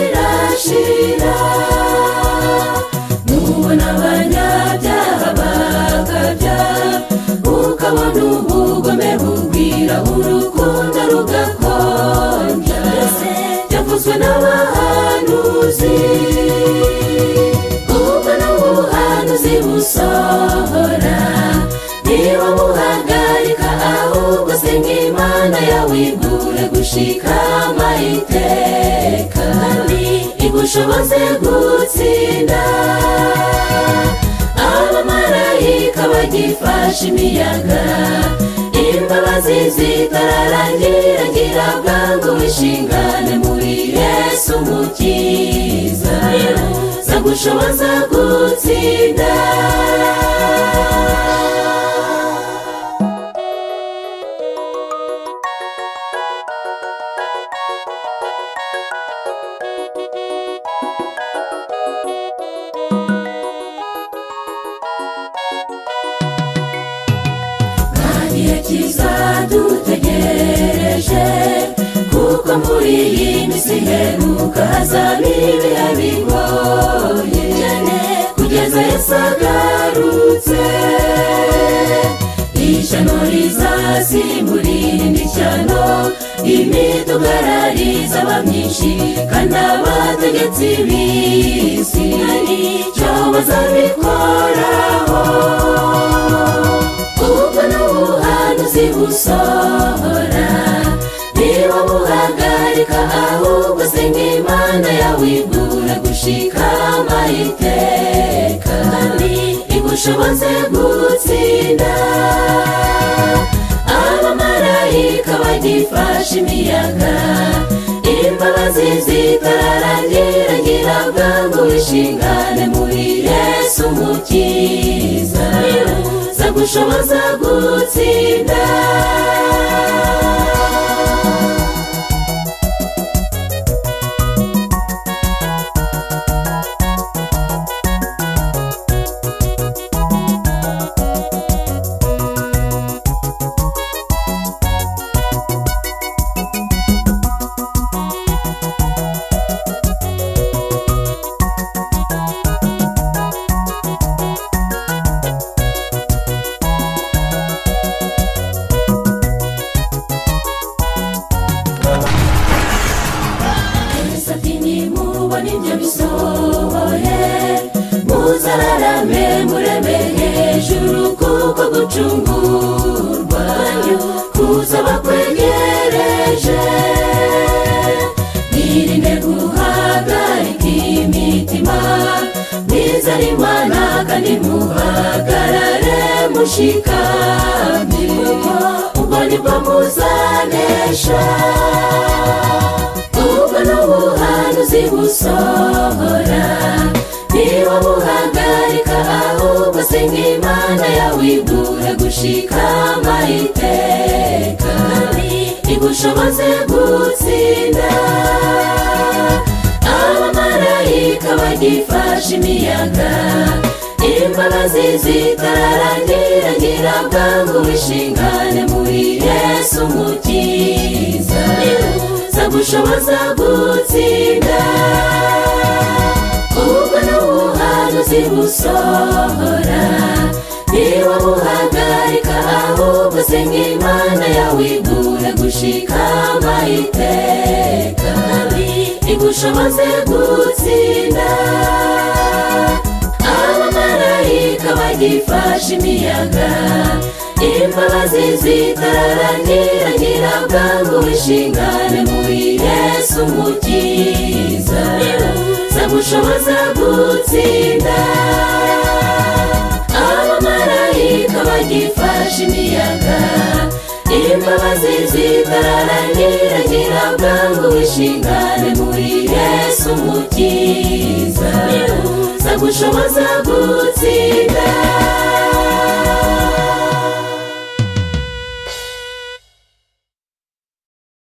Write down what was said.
ntirashira nubona abanyabyaha bakabya ukabona ubugome bugwira urukundo rugakonja mbese yavuzwe n'abahanuzi ubwo n'ubuhanuzi busohora niba buhagarika ahubwo senga imana yawe igure gushikama iteka kandi igushoboze gutsinda abamarayika bagifashe imiyaga imbabazi zitararangira ngira bwangu wishingane muri yesu mukiza zagushoboza gutsinda igihe kizadutegereje kuko muri iyi minsi iheruka hazaba ibihe bigoye cyane kugeza yasagarutse ishyano rizasimburira indi shyano imidugarariza aba myinshi kandi abategetsi b'isi nicyo bazabikoraho ubwo n'ubuhanuzi busohora niba buhagarika ahubwo senga imana yawe igura gushikama iteka kandi igushoboze gutsinda abamarayika bagifashe imiyaga imbabazi zitararangira ngira bwangu wishingane muri yesu mukiza zagushoboza gutsinda satinyi mubona ibyo bisohoye muzararame mureme hejuru kuko gucungurwa kuzaba kwegereje mwirinde guhagarika imitima mwizere imana kandi muhagarare mushikamye kuko ubwo nibwo muzanesha ubwo n'ubuhanuzi busohora niba buhagarika ahubwo senga imana yawe igure gushikama iteka kandi igushoboze gutsinda abamarayika bagifashe imiyaga imbabazi zitararangira ngira bwangu wishingane muri yesu mukiza zagushoboza gutsinda ubwo n'ubuhanuzi busohora niba buhagarika ahubwo senga imana yawe igure gushikama iteka kandi igushoboze gutsinda abamarayika bagifashe imiyaga imbabazi zitararangira ngira bwangu wishingane muri yesu mukiza zagushoboza gutsinda abamarayika bagifashe imiyaga imbabazi zitararangira ngira bwangu wishingane muri yesu mukiza zagushoboza gutsinda